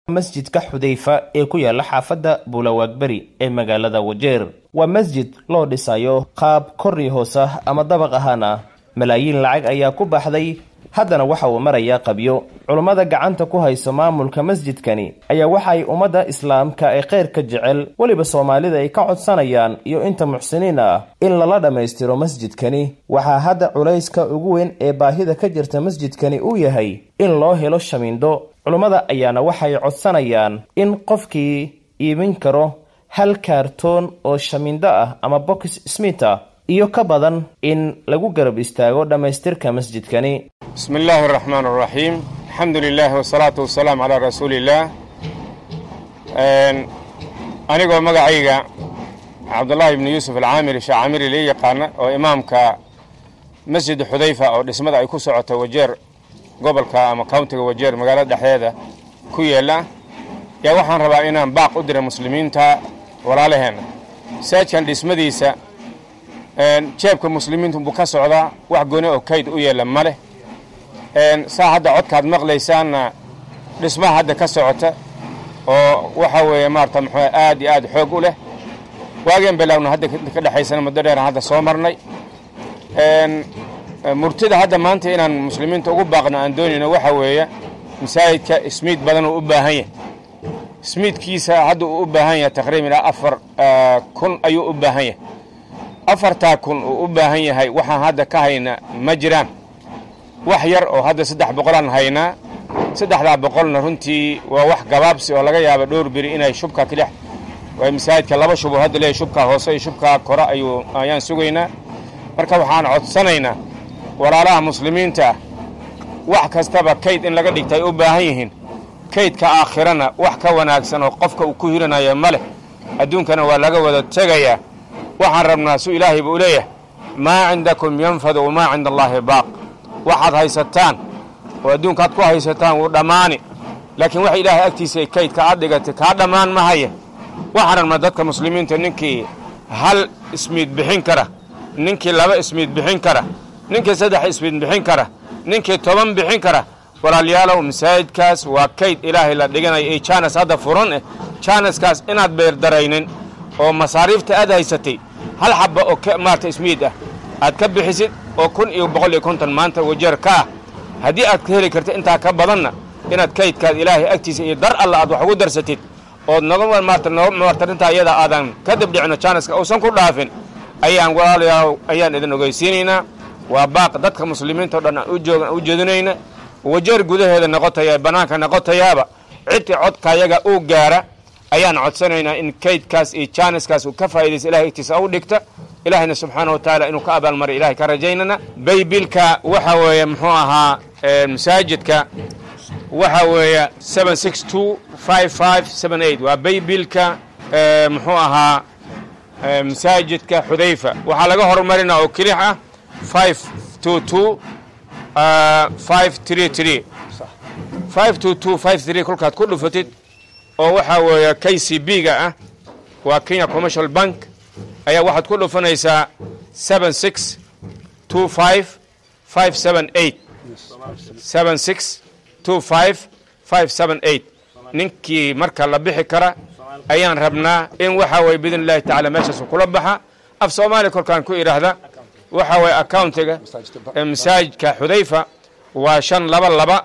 masjidka xudayfa ee ku yaala xaafadda buulawaagberi ee magaalada wajeer waa masjid loo dhisayo qaab korri hoos ah ama dabaq ahaan ah malaayiin lacag ayaa ku baxday haddana waxa uu marayaa qabyo culummada gacanta ku hayso maamulka masjidkani ayaa waxa ay ummadda islaamka ee khayrka jecel weliba soomaalida ay ka codsanayaan iyo inta muxsiniin ah in lala dhammaystiro masjidkani waxaa hadda culayska ugu weyn ee baahida ka jirta masjidkani uu yahay in loo helo shamiindo culummada ayaana waxay codsanayaan in qofkii iibin karo hal kaartoon oo shamiindo ah ama box smith ah iyo ka badan in lagu garab istaago dhammaystirka masjidkani bismi illaahi araxmaan araxiim alxamdu lilaahi wasalaatu wasalaamu calaa rasuuliillaah anigoo magacayga cabdullaahi ibni yuusuf alcaamiri sheekh camiri lii yaqaana oo imaamka masjid xudayfa oo dhismada ay ku socoto wajeer gobolka ama countiga wajeer magaalada dhexdeeda ku yeela yaa waxaan rabaa inaan baaq u dira muslimiinta walaalaheenna masaajkan dhismadiisa jeebka muslimiintu buu ka socdaa wax gooni oo kayd u yeela ma leh saa hadda codkaad maqlaysaanna dhismaha hadda ka socota oo waxa weeye maarata muxuu aad iyo aad xoog u leh waageen bilowna hadda ka dhexaysana muddo dheeran hadda soo marnay murtida hadda maanta inaan muslimiinta ugu baaqno aan doonayno waxa weeye masaajidka ismiid badan uu u baahan yahay ismiidkiisa hadda uu u baahan yahay taqriiban ilaa afar kun ayuu u baahan yahay afartaa kun uu u baahan yahay waxaan hadda ka hayna ma jiraan wax yar oo hadda saddex boqolaan haynaa saddexdaa boqolna runtii waa wax gabaabsi oo laga yaaba dhowr beri inay shubka kilix way masaajidka laba shubo hadda leeyahy shubkaa hoose iyo shubkaa kore ayuu ayaan sugaynaa marka waxaan codsanaynaa walaalaha muslimiinta ah wax kastaba kayd in laga dhigta ay u baahan yihiin kaydka aakhirana wax ka wanaagsan oo qofka uu ku hiranayo ma leh adduunkana waa laga wada tegayaa waxaan rabnaa su ilaahay buu leeyahay maa cindakum yanfadu wamaa cinda allaahi baaq waxaad haysataan oo adduunkaad ku haysataan wuu dhammaani laakiin wax ilaahay agtiisa kaydka aad dhigatay kaa dhammaan ma haya waxaan rabnaa dadka muslimiinta ninkii hal ismiid bixin kara ninkii laba ismiid bixin kara ninkii saddex ismiid bixin kara ninkii toban bixin kara walaalayaalow masaajidkaas waa kayd ilaahay la dhiganayo ee jaanas hadda furan eh jaanaskaas inaad beerdaraynin oo masaariifta aad haysatay hal xabba oo maarata ismiid ah aad ka bixisid oo kun iyo boqol iyo konton maanta wajeer ka ah haddii aad ka heli kartid intaa ka badanna inaad kaydkaad ilaahay agtiisa iyo dar alla aad wax ugu darsatid ood noga maarta noo maarta arrintaa iyada aadan ka dibdhicino jaanaska uusan ku dhaafin ayaan walaalayaal ayaan idin ogeysiinaynaa waa baaq dadka muslimiinta o dhan aan ujoogan u jeedinayna wajeer gudaheeda noqotaya bannaanka noqotayaaba cidii codkayaga uu gaara ayaan codsanaynaa in kaydkaas iyo jaaniskaas uu ka faa'idaysa ilahay agtiisa u dhigta ilaahayna subxaana wa tacaala inuu ka abaalmaray ilahay ka rajaynana baybilka waxa weeye muxuu ahaa masaajidka waxa weeye seven six two five five seven eight waa baybilka muxuu ahaa masaajidka xudayfa waxaa laga horumarinaa oo kelix ah five two two five three three five two two five three kolkaad ku dhufatid oo waxaa weeye k c b ga ah waa kenya commercial bank ayaa waxaad ku dhufanaysaa seven six two five five seven eight seven six two five five seven eight ninkii marka la bixi kara ayaan rabnaa in waxa weye biidn illahi tacala meeshaasu kula baxa af soomaaliya kolkaan ku idhaahda waxa weye accountiga masaajidka xudayfa waa shan laba laba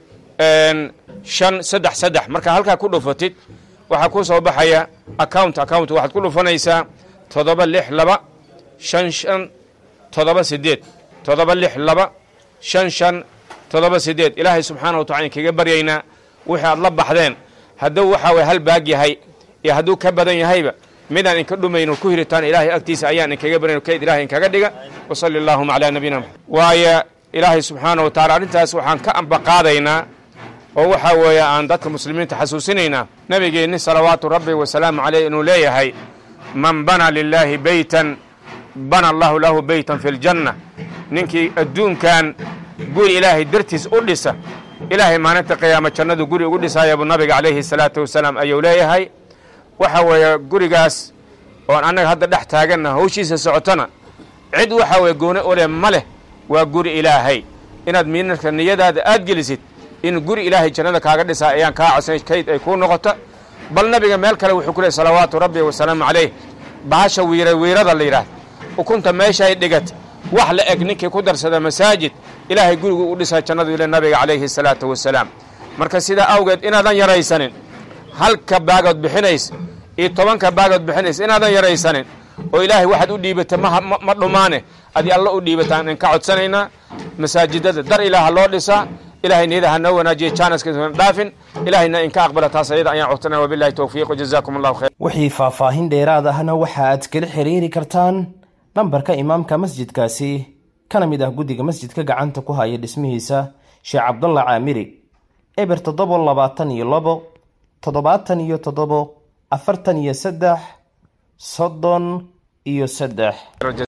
shan saddex saddex marka halkaa ku dhufatid waxaa ku soo baxaya account account waxaad ku dhufanaysaa toddoba lix laba shan shan toddoba sideed toddoba lix laba shan shan toddoba sideed ilaahay subxaana wa tacala kaga baryaynaa wixii aad la baxdeen hadduu waxaa weye hal baag yahay iyo hadduu ka badan yahayba midaan inka dhumayno ku hiritaan ilaahay agtiisa ayaan inkaga barayno kayd ilahay inkaga dhiga wa salli allaahuma calaa nabiyina maxamed waayo ilaahay subxaana wa tacala arrintaas waxaan ka ambaqaadaynaa oo waxaa weeye aan dadka muslimiinta xasuusinaynaa nebigeenni salawaatu rabbi wasalaamu caleyh inuu leeyahay man bana lilaahi beytan bana allahu lahu beytan fi ljanna ninkii adduunkan guri ilaahay dartiis u dhisa ilaahay maalinta qiyaama jannadu guri ugu dhisaaya buu nabiga calayhi salaatu wasalaam ayuu leeyahay waxa weeye gurigaas oon annaga hadda dhex taaganna hawshiisa socotona cid waxa weye gooni u leh ma leh waa guri ilaahay inaad miinarka niyadaada aad gelisid in guri ilaahay jannada kaaga dhisaa ayaan kaa codsanay kayd ay kuu noqoto bal nabiga meel kale wuxuu ku leey salawaatu rabbi wasalaamu calayh bahasha wiira wiirada la yidhaahdo ukunta meeshaay dhigat wax la eg ninkii ku darsada masaajid ilaahay gurigu u dhisaa jannadu ile nabiga calayhi salaatu wasalaam marka sidaa awgeed inaadan yaraysanin halka baagood bixinaysa iyo tobanka baagood bixinaysa inaadan yaraysanin oo ilaahay waxaad u dhiibata ma dhumaane adi alla u dhiibataan in ka codsanaynaa masaajidada dar ilaaha loo dhisaa ilahay niyada ha noo wanaajiya jaanaskana dhaafin ilahayna in ka aqbala taas ayada ayaan codsanaya wabillahi towfiiq wajazaakum allahu khayr wixii faahfaahin dheeraad ahna waxa aad kala xiriiri kartaan nambarka imaamka masjidkaasi kana mid ah guddiga masjidka gacanta ku haya dhismihiisa sheekh cabdalla caamiri eber toddobo labaatan iyo labo toddobaatan iyo toddobo afartan iyo saddex soddon iyo saddex